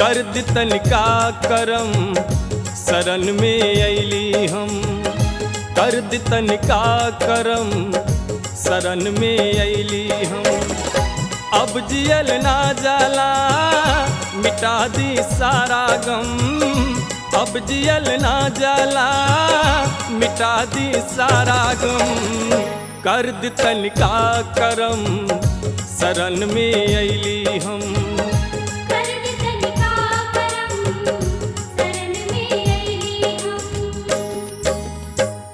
कर दितन का करम शरण में अली हम कर दितन का करम शरण में अली हम अब जियल ना जाला मिटा दी सारा गम अब जियल ना जाला मिटा दी सारा गम कर दितन का करम शरण में अली हम कर दितन का करम शरण में अइली हम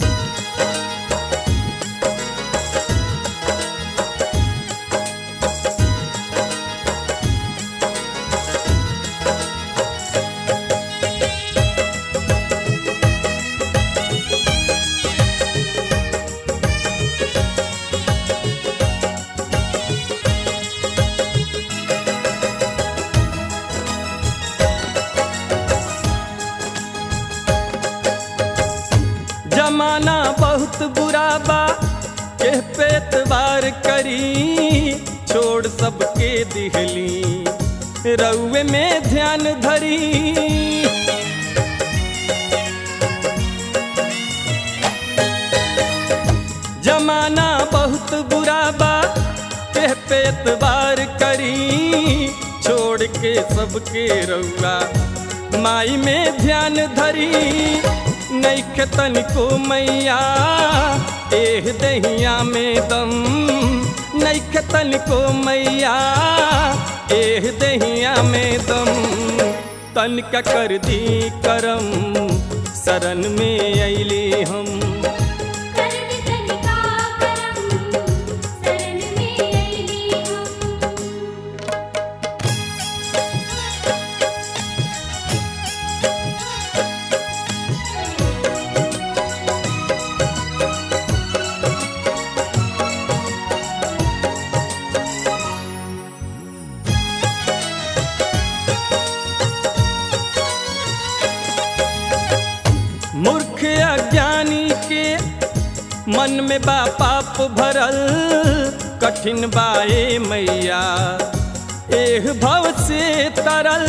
जमाना बहुत बुरा बा के पे एतबार करी छोड़ सबके दिहली रउए में ध्यान धरी जमाना बहुत बुरा बा के पे एतबार करी छोड़ के सबके रउआ माई में ध्यान धरी नैख तनिको मैया एह दहिया में दम नैख तनिको मैया एह दहिया में दम तनिका कर दी करम शरण में अली हम कर दितन का करम शरण में अइली हम मूर्ख अज्ञानी के मन में बा पाप भरल कठिन बाए मैया एह भव से तरल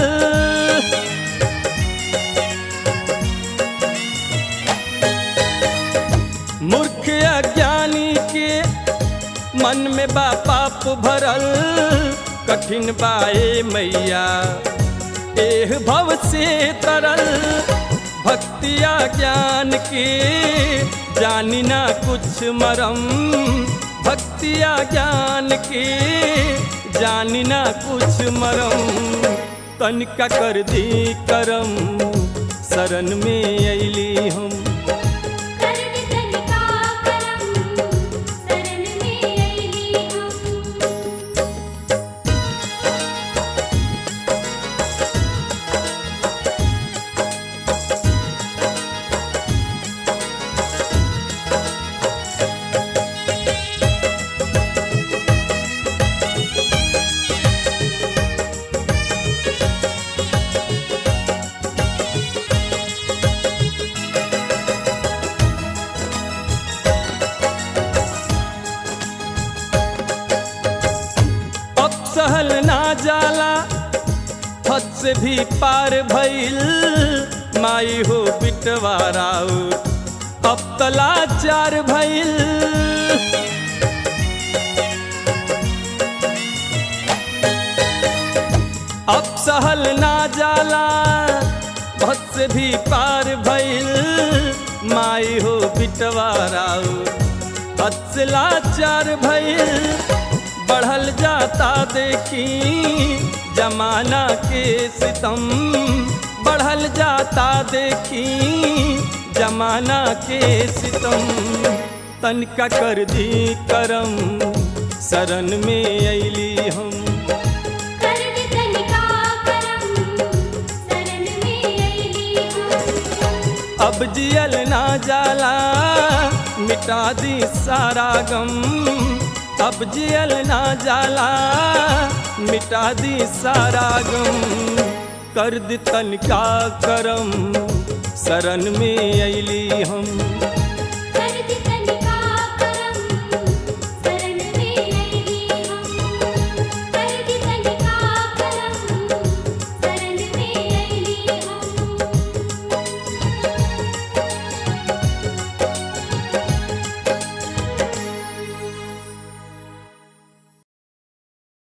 मूर्ख अज्ञानी के मन में बा पाप भरल कठिन बाए मैया एह भव से तरल भक्तिया ज्ञान के जानी ना कुछ मरम भक्तिया ज्ञान के जानी ना कुछ मरम तनिका कर दी करम शरण में अली हम कर दितन का करम शरण में अइली हम अब सहल ना जाला हद से भी पार भइल माई हो बिटवाराउ अब तला चार भइल अब सहल ना जाला हद से भी पार भइल माई हो बिटवाराउ हद से लाचार भइल बढ़ल जाता देखी जमाना के सितम बढ़ल जाता देखी जमाना के सितम तनिका कर दी करम शरण में अली हम कर दितन का करम शरण में अइली हम अब जियल ना जाला मिटा दी सारा गम अब जियल ना जाला मिटा दी सारा गम कर दी तनिका करम शरण में अली हम